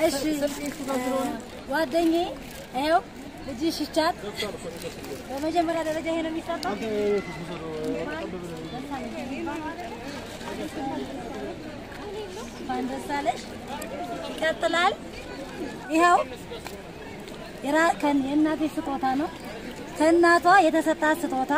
እሺ ጓደኛዬ ይኸው ልጅሽ ይቻት በመጀመሪያ ደረጃ ይሄ ነው የሚሰጠው። እንኳን ደስ አለሽ። ይቀጥላል። ይኸው የራ- ከን- የእናቴ ስጦታ ነው። ከእናቷ የተሰጣት ስጦታ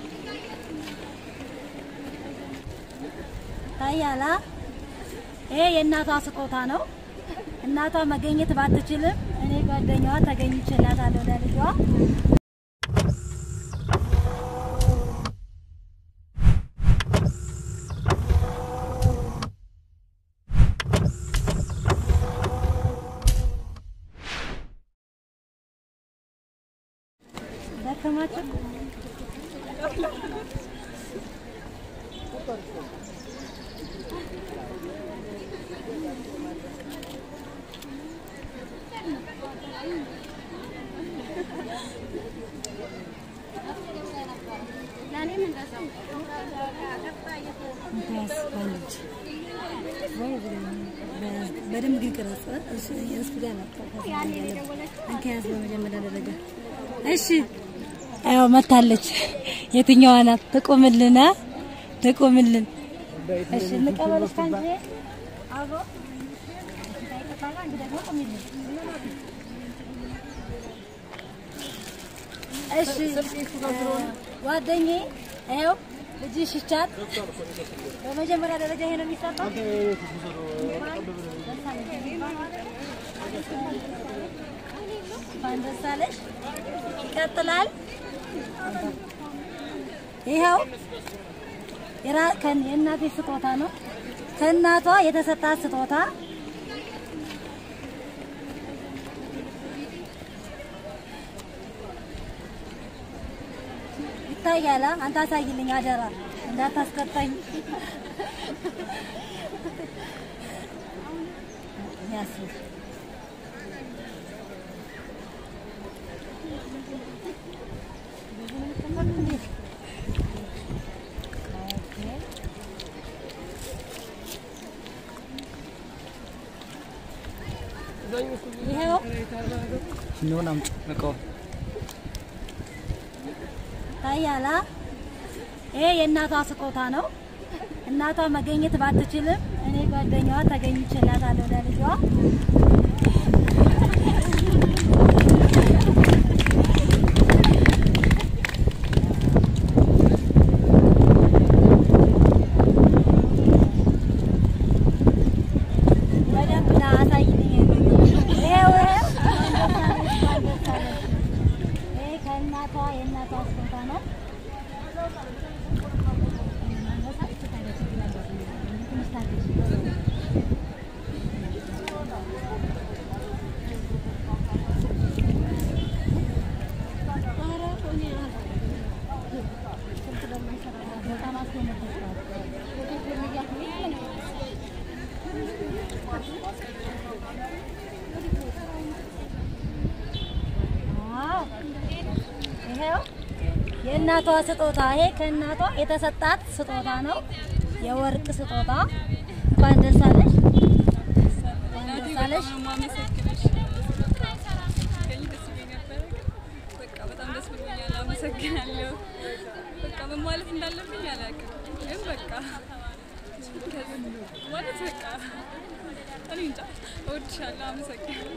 ታያላ። ይሄ የእናቷ ስጦታ ነው። እናቷ መገኘት ባትችልም እኔ ጓደኛዋ ተገኝቼላታለሁ ለልጇ። ደከማችሁ? በደንብ ግን ቅረጽ። እሱ እሱ ጋር መጣው እንከያዝ በመጀመሪያ ደረጃ እሺ። ያው መታለች። የትኛዋ ናት? ትቁምልን፣ ትቁምልን። እሺ እንቀበልሽ ካንቺ አብሮ አንቺ ደግሞ ቁሚልን። እሺ ጓደኛዬ ይኸው ልጅሽ ይቻት በመጀመሪያ ደረጃ ይሄ ነው የሚሰጠው። እንኳን ደስ አለሽ። ይቀጥላል። ይኸው የራ- ከን- የእናቴ ስጦታ ነው። ከእናቷ የተሰጣት ስጦታ ይታያል። አንተ አሳይልኝ አደራ እንዳታስቀጣኝ። ያስብ ይኸው ሲሆን አምጪ እቃው ታያላ። ይሄ የእናቷ ስጦታ ነው። እናቷ መገኘት ባትችልም እኔ ጓደኛዋ ተገኝቼላታለሁ ለልጇ። በደንብ ና አሳይልኝ። ይኸው ይኸው ይሄ ከእናቷ የእናቷ ስጦታ ነው። ዋው! ይሄው የእናቷ ስጦታ ይሄ ከእናቷ የተሰጣት ስጦታ ነው። የወርቅ ስጦታ። እንኳን ደስ አለሽ፣ እንኳን ደስ አለሽ። አመሰግናለሁ። በቃ ምን ማለት እንዳለብኝ አላውቅም፣ ግን በቃ ማለት በቃ እኔ እንጃ እወድሻለሁ። አመሰግናለሁ።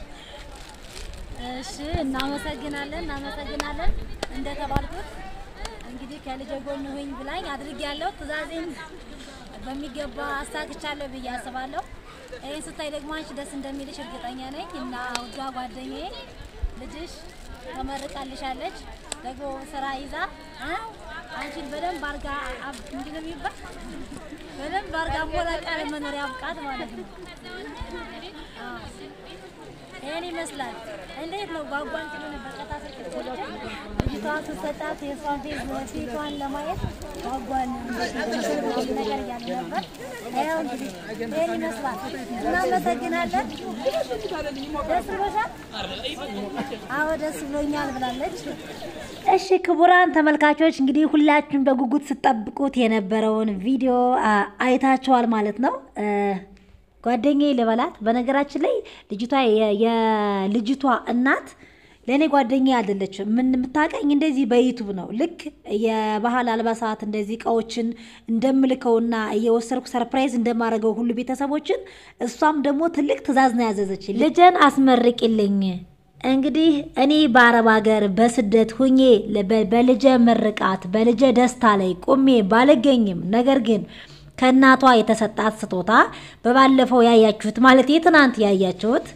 እሺ፣ እናመሰግናለን፣ እናመሰግናለን። እንደተባልኩት እንግዲህ ከልጄ ጎን ሁኝ ብላኝ አድርጌያለሁ። ትዕዛዜን በሚገባ አሳክቻለሁ ብዬ አስባለሁ። ይህን ስታይ ደግሞ አንቺ ደስ እንደሚልሽ እርግጠኛ ነኝ እና ውዷ ጓደኛዬ ልጅሽ ተመርቃልሻለች። ደግሞ ስራ ይዛ እ አንቺን በደንብ አርጋ አብ- ምንድን ነው የሚባል በደንብ አርጋ ሞላቃ ለመኖር ያብቃት ማለት ነው። አዎ። ይሄን ይመስላል። እንዴት ነው ጓጓን ሲሉ ነበር ቀጣ ስልክ ልጅቷ ስትሰጣት የእሷን ፌዝ ፊቷን ለማየት ጓጓን ነገር እያለ ነበር። ይኸው እንግዲህ ይሄን ይመስላል። እናመሰግናለን። ደስ ብሎሻል? አዎ ደስ ብሎኛል ብላለች። እሺ ክቡራን ተመልካቾች እንግዲህ ሁላችሁም በጉጉት ስጠብቁት የነበረውን ቪዲዮ አ- አይታችኋል ማለት ነው። እ፣ ጓደኛዬ ልበላት። በነገራችን ላይ ልጅቷ የ- የልጅቷ እናት ለእኔ ጓደኛ አይደለችም። ምን የምታውቀኝ እንደዚህ በዩቱብ ነው። ልክ የባህል አልባሳት እንደዚህ እቃዎችን እንደምልከውና እየወሰድኩ ሰርፕራይዝ እንደማደርገው ሁሉ ቤተሰቦችን እሷም ደግሞ ትልቅ ትዕዛዝ ነው ያዘዘች። ልጄን አስመርቂልኝ። እንግዲህ እኔ በአረብ ሀገር በስደት ሁኜ በ- በልጄ ምርቃት በልጄ ደስታ ላይ ቁሜ ባልገኝም ነገር ግን ከእናቷ የተሰጣት ስጦታ በባለፈው ያያችሁት ማለት የትናንት ያያችሁት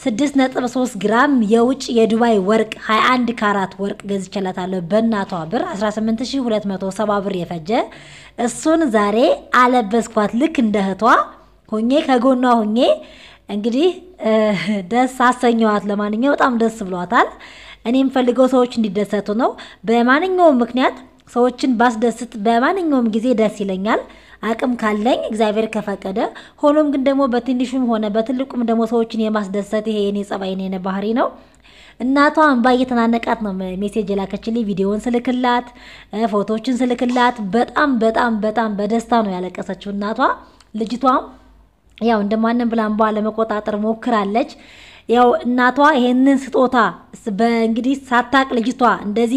6.3 ግራም የውጭ የዱባይ ወርቅ 21 ካራት ወርቅ ገዝቼላታለሁ በእናቷ ብር 18270 ብር የፈጀ እሱን ዛሬ አለበስኳት ልክ እንደ እህቷ ሁኜ ከጎኗ ሁኜ እንግዲህ እ፣ ደስ አሰኘዋት። ለማንኛው በጣም ደስ ብሏታል። እኔ የምፈልገው ሰዎች እንዲደሰቱ ነው። በማንኛውም ምክንያት ሰዎችን ባስደስት በማንኛውም ጊዜ ደስ ይለኛል አቅም ካለኝ እግዚአብሔር ከፈቀደ። ሆኖም ግን ደግሞ በትንሹም ሆነ በትልቁም ደግሞ ሰዎችን የማስደሰት ይሄ የኔ ጸባይ የኔ ባህሪ ነው። እናቷ እንባ እየተናነቃት ነው ሜሴጅ የላከችልኝ። ቪዲዮውን ስልክላት እ፣ ፎቶዎችን ስልክላት በጣም በጣም በጣም በደስታ ነው ያለቀሰችው እናቷ ልጅቷም ያው እንደማንም ብላ እንባ ለመቆጣጠር ሞክራለች። ያው እናቷ ይሄንን ስጦታ ስ- በእንግዲህ ሳታቅ ልጅቷ እንደዚህ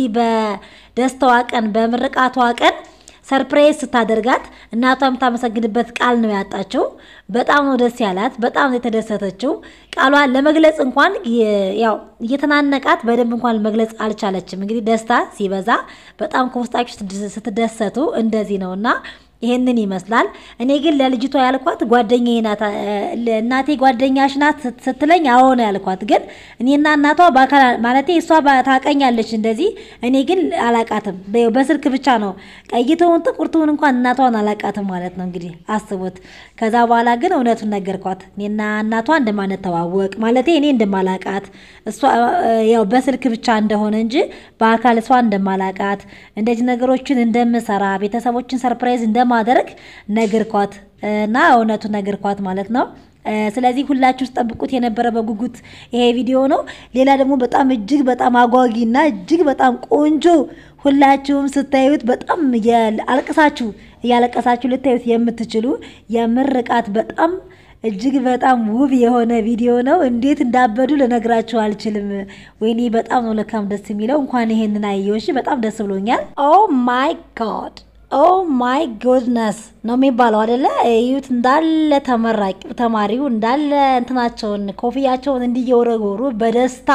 በደስታዋ ቀን በምርቃቷ ቀን ሰርፕራይዝ ስታደርጋት እናቷ የምታመሰግንበት ቃል ነው ያጣችው። በጣም ነው ደስ ያላት፣ በጣም ነው የተደሰተችው። ቃሏን ለመግለጽ እንኳን የ- ያው እየተናነቃት በደንብ እንኳን መግለጽ አልቻለችም። እንግዲህ ደስታ ሲበዛ በጣም ከውስጣችሁ ስትደ- ስትደሰቱ እንደዚህ ነው እና ይሄንን ይመስላል። እኔ ግን ለልጅቷ ያልኳት ጓደኛዬ ናት። እ፣ እናቴ ጓደኛሽ ናት ስት- ስትለኝ አዎ ነው ያልኳት። ግን እኔና እናቷ በአካል ማለቴ እሷ ባ- ታውቀኛለች እንደዚህ፣ እኔ ግን አላቃትም። በ- በስልክ ብቻ ነው ቀይተውን ጥቁርትውን እንኳን እናቷን አላቃትም ማለት ነው እንግዲህ አስቡት። ከዛ በኋላ ግን እውነቱን ነገርኳት። እኔና እናቷ እንደማንተዋወቅ ማለቴ እኔ እንደማላቃት እሷ እ፣ ያው በስልክ ብቻ እንደሆነ እንጂ በአካል እሷ እንደማላቃት እንደዚህ ነገሮችን እንደምሰራ ቤተሰቦችን ሰርፕራይዝ እንደማደርግ ነገርኳት እና እውነቱን ነገርኳት ማለት ነው። እ፣ ስለዚህ ሁላችሁ ጠብቁት የነበረ በጉጉት ይሄ ቪዲዮ ነው። ሌላ ደግሞ በጣም እጅግ በጣም አጓጊ እና እጅግ በጣም ቆንጆ ሁላችሁም ስታዩት በጣም የ- አልቅሳችሁ እያለቀሳችሁ ልታዩት የምትችሉ የምርቃት በጣም እጅግ በጣም ውብ የሆነ ቪዲዮ ነው። እንዴት እንዳበዱ ልነግራችሁ አልችልም። ወይኔ በጣም ነው ለካም ደስ የሚለው። እንኳን ይሄንን አየሁሽ፣ በጣም ደስ ብሎኛል። ኦ ማይ ጋድ ኦ ማይ ጎድነስ ነው የሚባለው አደለ? እዩት እንዳለ ተመራቂው ተማሪው እንዳለ እንትናቸውን ኮፍያቸውን እንዲየወረወሩ በደስታ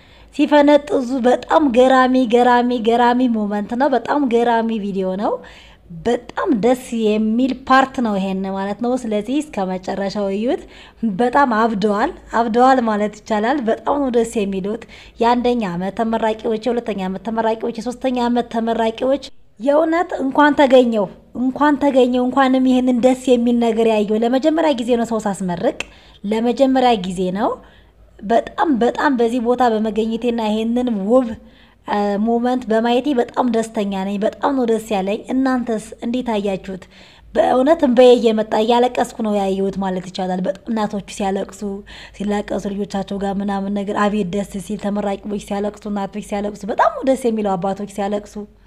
ሲፈነጥዙ በጣም ገራሚ ገራሚ ገራሚ ሞመንት ነው። በጣም ገራሚ ቪዲዮ ነው። በጣም ደስ የሚል ፓርት ነው ይሄን ማለት ነው። ስለዚህ እስከ መጨረሻው እዩት። በጣም አብደዋል አብደዋል ማለት ይቻላል። በጣም ነው ደስ የሚሉት የአንደኛ ዓመት ተመራቂዎች፣ የሁለተኛ ዓመት ተመራቂዎች፣ የሶስተኛ ዓመት ተመራቂዎች የእውነት እንኳን ተገኘው እንኳን ተገኘው እንኳንም ይህንን ደስ የሚል ነገር ያየው ለመጀመሪያ ጊዜ ነው ሰው ሳስመርቅ ለመጀመሪያ ጊዜ ነው። በጣም በጣም በዚህ ቦታ በመገኘቴና ይሄንን ውብ ሞመንት በማየቴ በጣም ደስተኛ ነኝ። በጣም ነው ደስ ያለኝ። እናንተስ እንዴት አያችሁት? በእውነት እንበዬ እየመጣ እያለቀስኩ ነው ያየሁት ማለት ይቻላል። በጣም እናቶቹ ሲያለቅሱ ሲላቀሱ ልጆቻቸው ጋር ምናምን ነገር አቤት ደስ ሲል፣ ተመራቂዎች ሲያለቅሱ፣ እናቶች ሲያለቅሱ፣ በጣም ነው ደስ የሚለው አባቶች ሲያለቅሱ